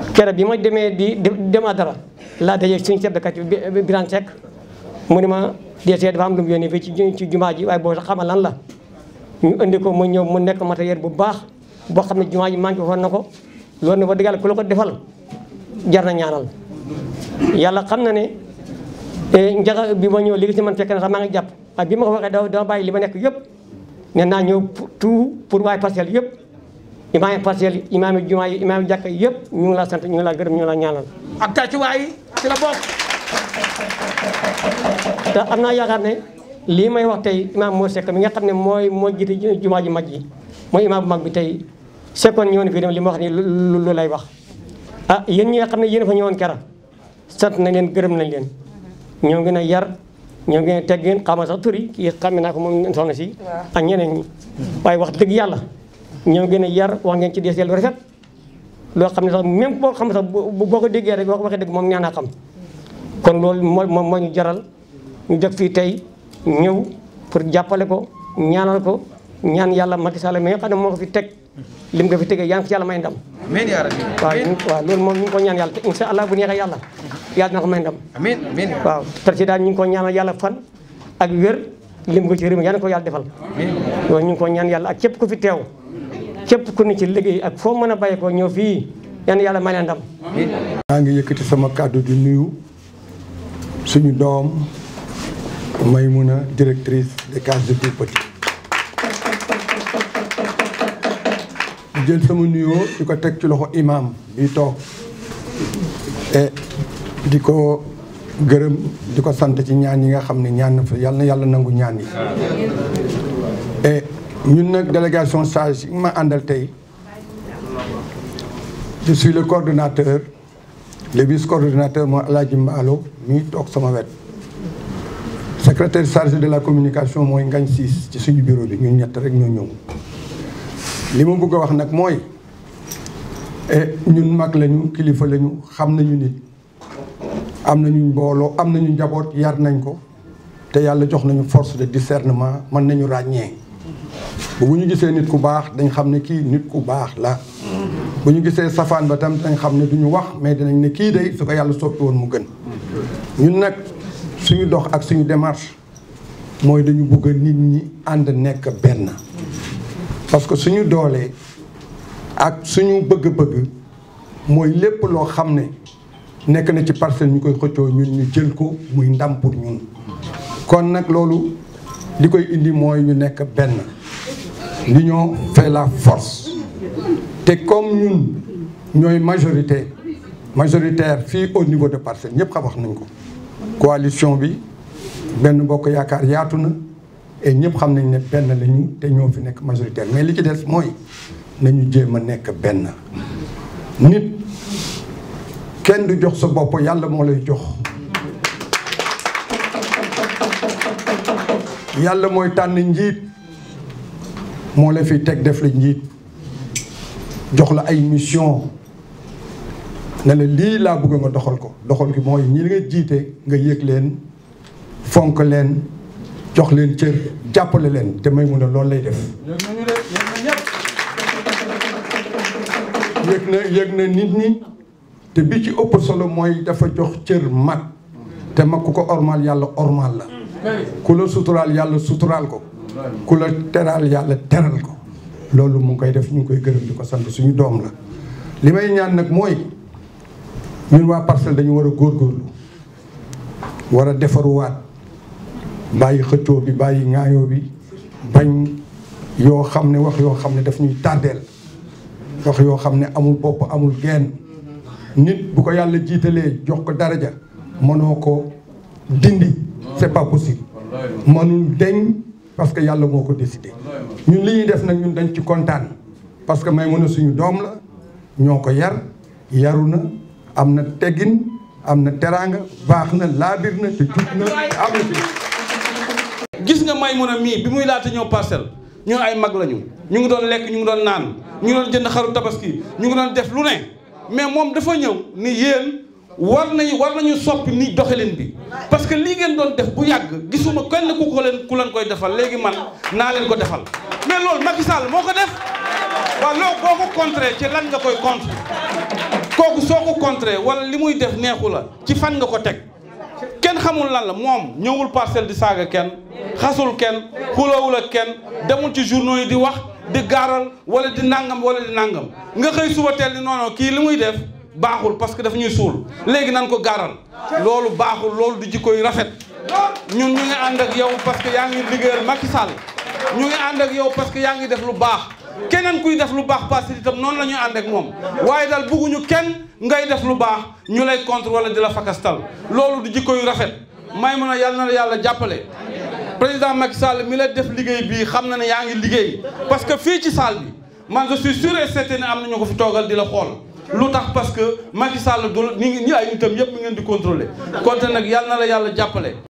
kere bi ma demee di dem dara laa dajee suñu chef de quartier bi Birane Seck mu ne ma DG dafa am lu mu yónnee fii ci ci jumaa ji waaye boo sax xamal lan la ñu indi ko mu ñëw mu nekk matériel bu baax boo xam ne jumaa ji manqué woon na ko loolu ne wax dëgg yàlla ku la ko defal jar na ñaanal yàlla xam na ne njaga bi ma ñëw léegi si man fekk na sax maa ngi jàpp waaye bi ma ko waxee da dama bàyyi li ma nekk yëpp ne naa ñëw tout pour waaye parcelle yëpp imaam parcelle imaam jumaa yi imaam jàkka yëpp ñu ngi laa sant ñu ngi laa gërëm ñu ngi laa ñaanal ak tàccuwaay yi ci la bokk te am naa yaakaar ne lii may wax tey imaam moo sekk mi nga xam ne mooy moo jiite jumaa ji mag yi mooy imaam bu mag bi tey sekkoon ñëwoon fii dem li ma wax ni lu lay wax ah yéen ñi nga xam ne yéen fa ñëwoon kera sant nañ leen gërëm nañ leen ñoo ngi a yar ñoo ngi a teggin xamal sax turi kii xam naa ko moom soxna si ak ñeneen ñi waaye wax dëgg yàlla ñoo gën a yar wax ngeen ci deseel lu rafet loo xam ne sax même boo xam sax boo ko déggee rek waxee dëgg moom ñaan a xam kon loolu moo moo ñu jaral ñu def fii tey ñëw pour jàppale ko ñaanal ko ñaan yàlla Macky Sall mi nga xam ne moo ko fi teg lim nga fi tegee yaa ngi ci yàlla may ndam amiin yaa rabbi waaw waaw loolu moom ñu ngi ko ñaan yàlla te incha allah bu neexee yàlla yàlla na ko may ndam amiin amiin waaw président ñu ngi ko ñaanal yàlla fan ak wér lim ko ci réew mi yàlla na ko yàlla defal loolu ñu ngi ko ñaan yàlla ak képp ku fi teew képp ku ne ci liggéey ak foo mën a bàyyi ko ñëw fii yan yàlla may leen ndam maa ngi yëkkati sama kàddu di nuyu suñu doom Maymuna directrice des cases de tout petit di jël sama nuyoo di ko teg ci loxo imam bi toog e di ko gërëm di ko sant ci ñaan yi nga xam ne ñaan na fa yàlla na yàlla nangu ñaan yi e ñun nag délégation sage yi ma àndal tey je suis le coordonnateur le vice coordonnateur mooy Alaaji Mbaalo mi toog sama wet secrétaire chargé de la communication mooy Ngañ Siis ci suñu bureau bi ñun ñett rek ñoo ñëw li ma bëgg a wax nag mooy ñun mag lañu kilifa lañu xam nañu nit am nañu mbooloo am nañu njaboot yar nañ ko te yàlla jox nañu force de discernement mën nañu ràññee bu ñu gisee nit ku baax dañ xam ne kii nit ku baax la bu ñu gisee safaan ba tam dañ xam ne duñu wax mais dinañ ne kii day su ko yàlla soppi woon mu gën ñun nag suñu dox ak suñu démarche mooy dañu bëgg nit ñi ànd nekk benn parce que suñu doolee ak suñu bëgg-bëgg mooy lépp loo xam ne nekk na ci parcelle ñu koy xëccoo ñun ñu jël ko muy ndam pour ñun kon nag loolu li koy indi mooy ñu nekk benn l'union fait la force te comme ñun ñooy majorité majoritaire fii au niveau de parcelle ñëpp xam wax nañ ko coalition bi benn bokk yaakaar yaatu na et ñëpp xam nañ ne benn lañu te ñoo fi nekk majoritaire mais li ci des mooy nañu jéem a nekk benn nit kenn du jox sa bopp yàlla moo lay jox yàlla mooy tànn njiit moo la fi teg def la njiit jox la ay mission ne la lii laa bëgg nga doxal ko doxal gi mooy ñi nga jiite nga yëg leen fonk leen jox leen cër jàppale leen te may mun a loolu lay def yëg na yëg na nit ñi te bi ci ëpp solo mooy dafa jox cër mag te mag ku ko ormal yàlla ormal la ku la suturaal yàlla suturaal ko ku la teraal yàlla teral ko loolu mu ngi koy def ñu ngi koy gërëm di ko sant suñu doom la li may ñaan nag mooy ñun waa parcelle dañu war a góorgóorlu war a defaruwaat bàyyi xëccoo bi bàyyi ŋaayoo bi bañ yoo xam ne wax yoo xam ne daf ñuy tàddeel wax yoo xam ne amul bopp amul genn nit bu ko yàlla jiitalee jox ko daraja mënoo ko dindi c'est pas possible mënul deñ parce que yàlla moo ko décidé ñun li ñuy def nag ñun dañ ci kontaan parce que may mën a suñu doom la ñoo ko yar yaru na am na teggin am na teraanga baax na laabir na te jub na am na ci gis nga may mun a mii bi muy laata ñëw parcelle ñun ay mag lañu ñu ngi doon lekk ñu ngi doon naan ñu ngi doon jënd xaru tabaski ñu ngi doon def lu ne mais moom dafa ñëw ni yéen war nañu war nañu soppi ni doxalin bi parce que lii ngeen doon def bu yàgg gisuma kenn ku ko leen ku leen koy defal léegi man naa leen ko defal mais loolu Macky Sall moo ko def waaw loolu boo ko contré ci lan nga koy contre kooku soo ko contré wala li muy def neexu la ci fan nga ko teg kenn xamul lan la moom ñëwul parcelle di saaga kenn xasul kenn xulawul ak kenn demul ci journaux yi di wax di gaaral wala di nangam wala di nangam nga xëy suba teel ni non kii li muy def baaxul parce que dafa ñuy suul léegi nan ko gaaral loolu baaxul loolu du jikko yu rafet ñun ñu ngi ànd ak yow parce que yaa ngi liggéeyal Macky Sall ñu ngi ànd ak yow parce que yaa ngi def lu baax keneen kuy def lu baax parce que itam noonu la ñuy ànd ak moom waaye daal bugguñu kenn ngay def lu baax ñu lay contre wala di la fakastal loolu du jikko yu rafet may mun a yàlla na la yàlla jàppale président Macky Sall mi la def liggéey bii xam na ne yaa ngi liggéey parce que fii ci salle bi man je suis sûr et certain ne am na ñu ko fi toogal di la xool lu tax parce que Macky Sall du ñi ñi ay nitam yëpp mi ngeen di contrôler konte nag yàlla na la yàlla jàppale